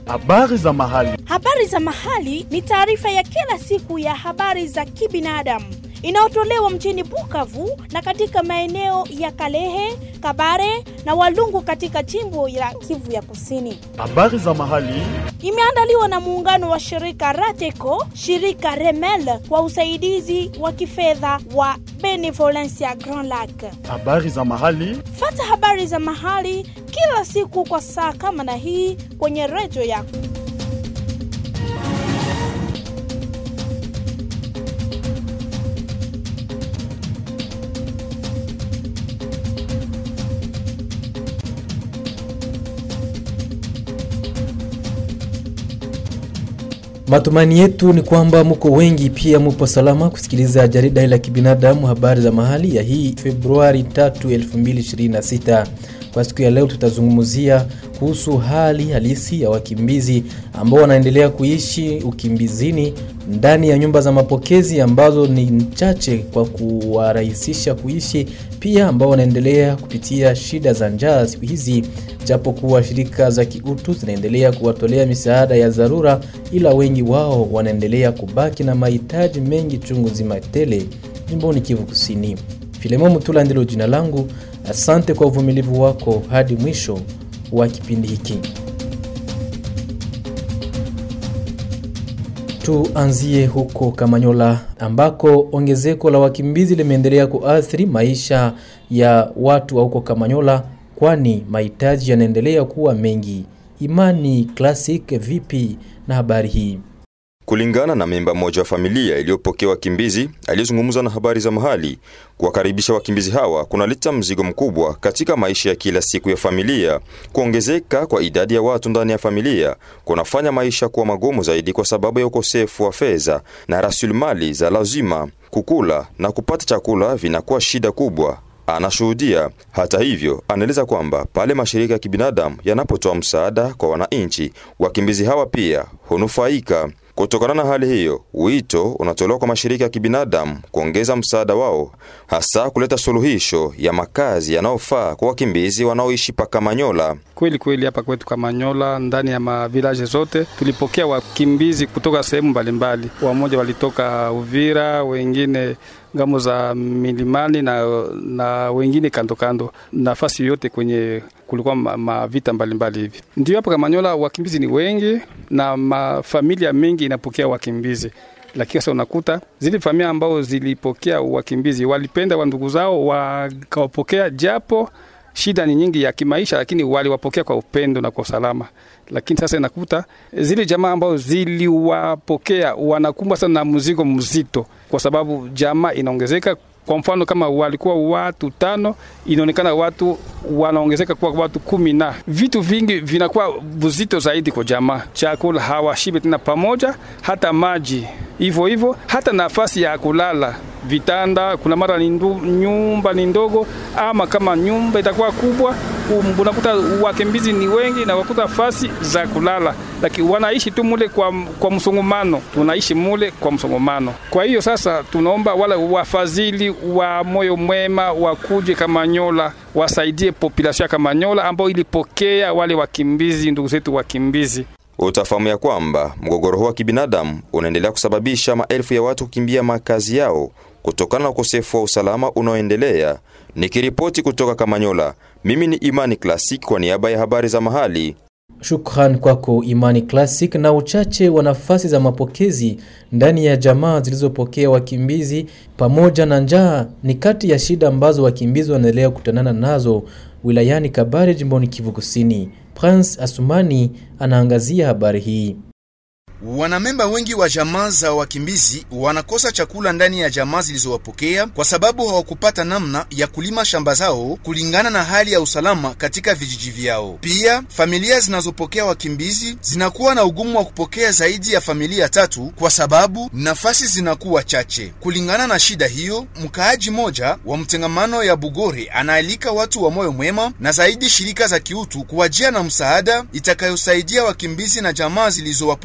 Habari za mahali. Habari za mahali ni taarifa ya kila siku ya habari za kibinadamu inayotolewa mjini Bukavu na katika maeneo ya Kalehe, Kabare na Walungu katika jimbo la Kivu ya Kusini. Habari za mahali. Imeandaliwa na muungano wa shirika Rateco, shirika Remel kwa usaidizi wa kifedha wa Benevolencia Grand Lac. Habari za mahali. Fata habari za mahali kila siku kwa saa kama na hii kwenye redio yako. Matumaini yetu ni kwamba muko wengi pia mupo salama kusikiliza jarida la kibinadamu habari za mahali ya hii Februari 3, 2026. Kwa siku ya leo tutazungumzia kuhusu hali halisi ya wakimbizi ambao wanaendelea kuishi ukimbizini ndani ya nyumba za mapokezi ambazo ni chache kwa kuwarahisisha kuishi, pia ambao wanaendelea kupitia shida za njaa siku hizi, japo kuwa shirika za kiutu zinaendelea kuwatolea misaada ya dharura, ila wengi wao wanaendelea kubaki na mahitaji mengi chungu zima tele jimboni Kivu Kusini. Filemo Mutula ndilo jina langu. Asante kwa uvumilivu wako hadi mwisho wa kipindi hiki. Tuanzie huko Kamanyola ambako ongezeko la wakimbizi limeendelea kuathiri maisha ya watu wa huko Kamanyola, kwani mahitaji yanaendelea kuwa mengi. Imani Classic, vipi na habari hii? Kulingana na memba mmoja wa familia iliyopokea wakimbizi aliyezungumza na habari za mahali, kuwakaribisha wakimbizi hawa kunaleta mzigo mkubwa katika maisha ya kila siku ya familia. Kuongezeka kwa idadi ya watu ndani ya familia kunafanya maisha kuwa magumu zaidi kwa sababu ya ukosefu wa fedha na rasilimali za lazima. Kukula na kupata chakula vinakuwa shida kubwa anashuhudia. Hata hivyo, anaeleza kwamba pale mashirika ya kibinadamu yanapotoa msaada kwa wananchi, wakimbizi hawa pia hunufaika. Kutokana na hali hiyo, wito unatolewa kwa mashirika ya kibinadamu kuongeza msaada wao, hasa kuleta suluhisho ya makazi yanayofaa kwa wakimbizi wanaoishi pa Kamanyola. Kweli kweli, hapa kwetu Kamanyola, ndani ya mavilaje zote tulipokea wakimbizi kutoka sehemu mbalimbali. Wamoja walitoka Uvira, wengine ngamo za milimani na, na wengine kando kando, nafasi yote kwenye kulikuwa mavita ma mbalimbali hivi. Ndio hapa Kamanyola wakimbizi ni wengi na mafamilia mengi inapokea wakimbizi, lakini sasa unakuta zile familia ambao zilipokea wakimbizi walipenda wa ndugu zao wakawapokea, japo shida ni nyingi ya kimaisha, lakini waliwapokea kwa upendo na kwa usalama. Lakini sasa inakuta zile jamaa ambao ziliwapokea wanakumbwa sana na mzigo mzito, kwa sababu jamaa inaongezeka. Kwa mfano kama walikuwa watu tano, inaonekana watu wanaongezeka kuwa watu kumi, na vitu vingi vinakuwa vizito zaidi kwa jamaa. Chakula hawashibe tena pamoja, hata maji hivyo hivyo, hata nafasi ya kulala vitanda, kuna mara ni ndu, nyumba ni ndogo, ama kama nyumba itakuwa kubwa, unakuta wakimbizi ni wengi na wakuta fasi za kulala, lakini wanaishi tu mule kwa, kwa msongomano, tunaishi mule kwa msongomano. Kwa hiyo sasa tunaomba wale wafadhili wa moyo mwema wakuje Kamanyola wasaidie population ya Kamanyola ambao ilipokea wale wakimbizi, ndugu zetu wakimbizi. Utafahamu ya kwamba mgogoro huu wa kibinadamu unaendelea kusababisha maelfu ya watu kukimbia makazi yao kutokana na ukosefu wa usalama unaoendelea. Nikiripoti kutoka Kamanyola, mimi ni Imani Classic kwa niaba ya habari za mahali. Shukran kwako Imani Classic. Na uchache wa nafasi za mapokezi ndani ya jamaa zilizopokea wakimbizi pamoja na njaa ni kati ya shida ambazo wakimbizi wanaendelea kukutanana nazo wilayani Kabare, jimboni Kivu Kusini. Prince Asumani anaangazia habari hii. Wanamemba wengi wa jamaa za wakimbizi wanakosa chakula ndani ya jamaa zilizowapokea kwa sababu hawakupata namna ya kulima shamba zao kulingana na hali ya usalama katika vijiji vyao. Pia familia zinazopokea wakimbizi zinakuwa na ugumu wa kupokea zaidi ya familia tatu kwa sababu nafasi zinakuwa chache. Kulingana na shida hiyo, mkaaji moja wa mtengamano ya Bugore anaalika watu wa moyo mwema na zaidi shirika za kiutu kuwajia na msaada itakayosaidia wakimbizi na jamaa zilizowapokea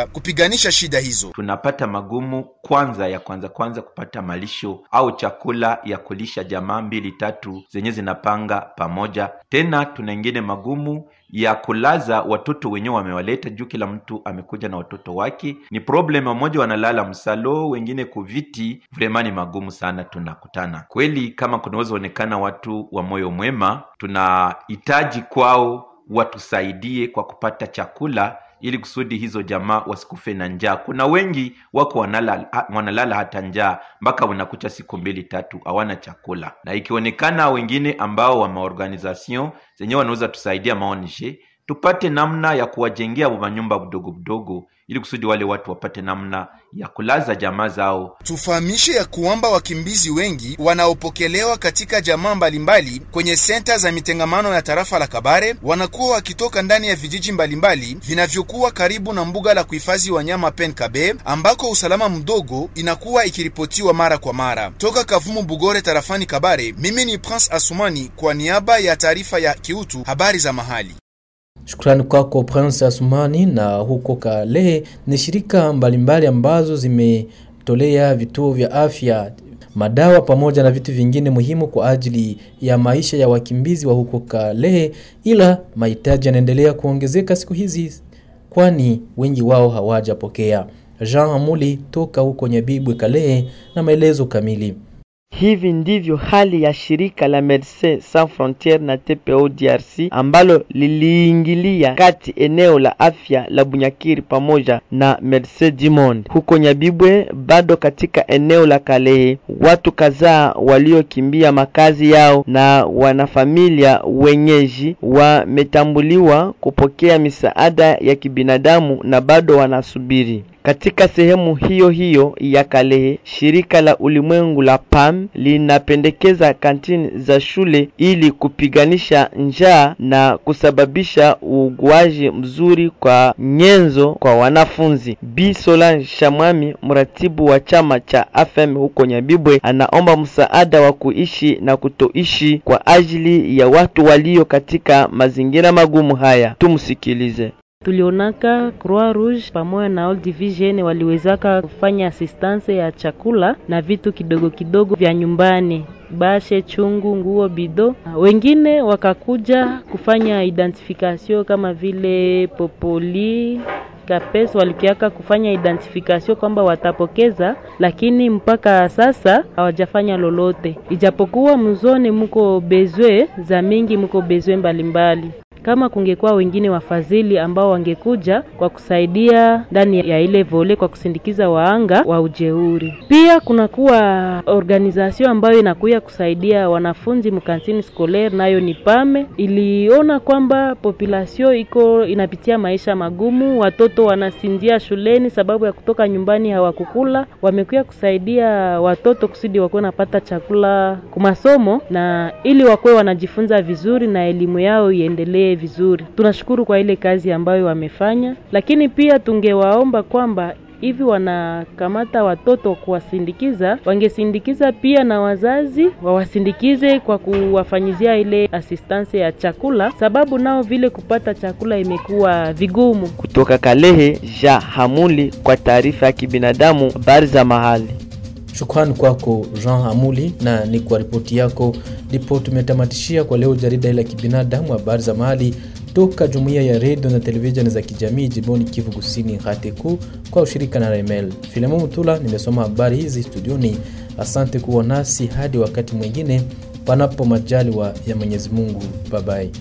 kupiganisha shida hizo. tunapata magumu kwanza ya kwanza kwanza kupata malisho au chakula ya kulisha jamaa mbili tatu zenye zinapanga pamoja. Tena tuna ingine magumu ya kulaza watoto wenyewe wamewaleta juu, kila mtu amekuja na watoto wake. Ni problem, wamoja wanalala msalo, wengine kuviti. Vrema ni magumu sana tunakutana kweli. Kama kunaweza onekana watu wa moyo mwema, tunahitaji kwao watusaidie kwa kupata chakula ili kusudi hizo jamaa wasikufe na njaa. Kuna wengi wako wanalala, wanalala hata njaa mpaka unakucha siku mbili tatu hawana chakula, na ikionekana wengine ambao wa maorganization zenyewe wanaweza tusaidia maonishe tupate namna ya kuwajengea manyumba budogo budogo ili kusudi wale watu wapate namna ya kulaza jamaa zao. Tufahamishe ya kwamba wakimbizi wengi wanaopokelewa katika jamaa mbalimbali kwenye senta za mitengamano ya tarafa la Kabare wanakuwa wakitoka ndani ya vijiji mbalimbali vinavyokuwa karibu na mbuga la kuhifadhi wanyama Penkabe, ambako usalama mdogo inakuwa ikiripotiwa mara kwa mara. Toka Kavumu Bugore tarafani Kabare, mimi ni Prince Asumani kwa niaba ya taarifa ya kiutu habari za mahali. Shukrani kwako Prince Asumani. Na huko Kalehe ni shirika mbalimbali ambazo zimetolea vituo vya afya madawa pamoja na vitu vingine muhimu kwa ajili ya maisha ya wakimbizi wa huko Kalehe, ila mahitaji yanaendelea kuongezeka siku hizi, kwani wengi wao hawajapokea. Jean Amuli toka huko Nyabibwe Kalehe na maelezo kamili. Hivi ndivyo hali ya shirika la Medecins Sans Frontieres na TPO DRC ambalo liliingilia kati eneo la afya la Bunyakiri pamoja na Medecins du Monde huko Nyabibwe. Bado katika eneo la Kalehe, watu kadhaa waliokimbia makazi yao na wanafamilia wenyeji wametambuliwa kupokea misaada ya kibinadamu na bado wanasubiri. Katika sehemu hiyo hiyo ya Kalehe, shirika la ulimwengu la PAM linapendekeza kantini za shule ili kupiganisha njaa na kusababisha uuguaji mzuri kwa nyenzo kwa wanafunzi. Bi Solange Shamwami, mratibu wa chama cha AFM huko Nyabibwe, anaomba msaada wa kuishi na kutoishi kwa ajili ya watu walio katika mazingira magumu haya. Tumsikilize. Tulionaka Croix Rouge pamoja na All Division waliwezaka kufanya assistance ya chakula na vitu kidogo kidogo vya nyumbani, bashe, chungu, nguo, bido. Wengine wakakuja kufanya identification kama vile popoli kapes walikiaka kufanya identification kwamba watapokeza, lakini mpaka sasa hawajafanya lolote, ijapokuwa mzone muko bezwe za mingi, muko bezwe mbalimbali kama kungekuwa wengine wafadhili ambao wangekuja kwa kusaidia ndani ya ile vole kwa kusindikiza waanga wa ujeuri. Pia kunakuwa organization ambayo inakuya kusaidia wanafunzi mkantini scolaire, nayo ni Pame. Iliona kwamba population iko inapitia maisha magumu, watoto wanasinzia shuleni sababu ya kutoka nyumbani hawakukula. Wamekuya kusaidia watoto kusudi wakuwe napata chakula kumasomo na ili wakuwe wanajifunza vizuri na elimu yao iendelee vizuri. Tunashukuru kwa ile kazi ambayo wamefanya, lakini pia tungewaomba kwamba hivi wanakamata watoto kuwasindikiza, wangesindikiza pia na wazazi wawasindikize kwa kuwafanyizia ile assistance ya chakula, sababu nao vile kupata chakula imekuwa vigumu. Kutoka Kalehe, Ja Hamuli kwa taarifa ya kibinadamu, habari za mahali. Shukrani kwako Jean Hamuli, na ni kwa ripoti yako ndipo tumetamatishia kwa leo jarida la kibinadamu, habari za mahali toka jumuiya ya redio na televisheni za kijamii jimboni Kivu Kusini, Hateku, kwa ushirika na Remel. Filemo Mutula nimesoma habari hizi studioni. Asante kuwa nasi hadi wakati mwingine, panapo majaliwa ya Mwenyezi Mungu. Babai.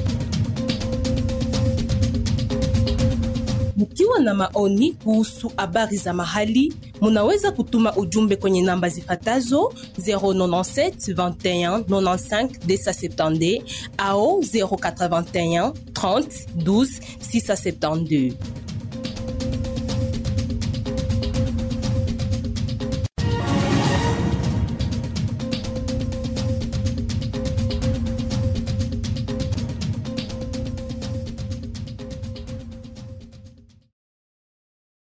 Mkiwa na maoni kuhusu habari za mahali, munaweza kutuma ujumbe kwenye namba zifatazo 097 21 95 270 au 081 30 12 672.